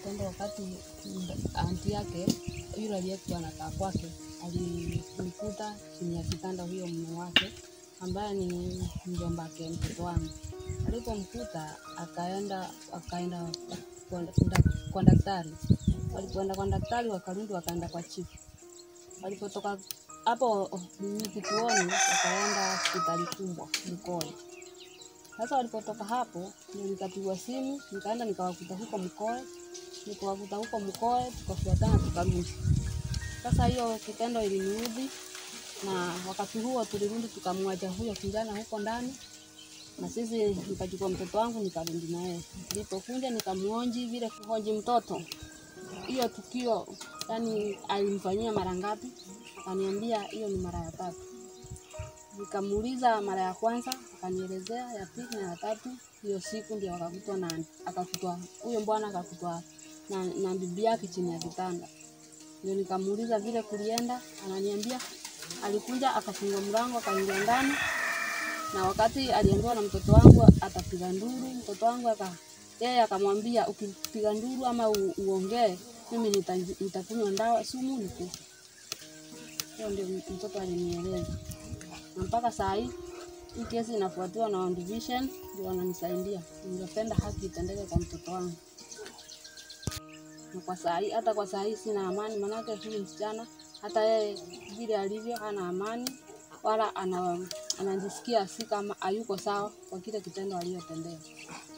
tendo wakati anti yake yule aliyekuwa anakaa kwake alimkuta chini ya kitanda huyo mume wake ambaye ni mjomba wake mtoto wangu. Alipomkuta akaenda akaenda kwa, kwa daktari. Walipoenda kwa daktari wakarudi wakaenda kwa chifu. Walipotoka hapo ni kituoni wakaenda hospitali kubwa Mkoe. Sasa walipotoka hapo ndio nikapigwa simu, nikaenda nikawakuta huko Mkoe, nikawakuta huko Mkoe, tukafuatana tukarudi. Sasa hiyo kitendo iliniudhi, na wakati huo tulirudi tukamwacha huyo kijana huko ndani, na sisi nikachukua mtoto wangu nikarudi naye. Nilipokuja nikamuonji vile kuhoji mtoto, hiyo tukio yani alimfanyia mara ngapi? Akaniambia hiyo ni mara ya tatu. Nikamuuliza mara ya kwanza, akanielezea ya pili na ya tatu. Hiyo siku ndio akakutwa na akakutwa huyo bwana akakutwa na, na bibi yake chini ya kitanda. Ndio nikamuuliza vile kulienda, ananiambia alikuja akafunga mlango akaingia ndani, na wakati aliambiwa na mtoto wangu atapiga nduru, mtoto wangu aka yeye akamwambia ukipiga nduru ama u, uongee mimi nita- nitakunywa ndawa sumu nikufe. Hiyo ndio mtoto alinieleza, na mpaka saa hii hii kesi inafuatiwa na One Division ndio wananisaidia. Ningependa haki itendeke kwa mtoto wangu, na kwa saa hii, hata kwa saa hii sina amani, manake huyu msichana hata yeye vile alivyo hana amani wala ana, anajisikia si kama hayuko sawa kwa kile kitendo aliyotendewa.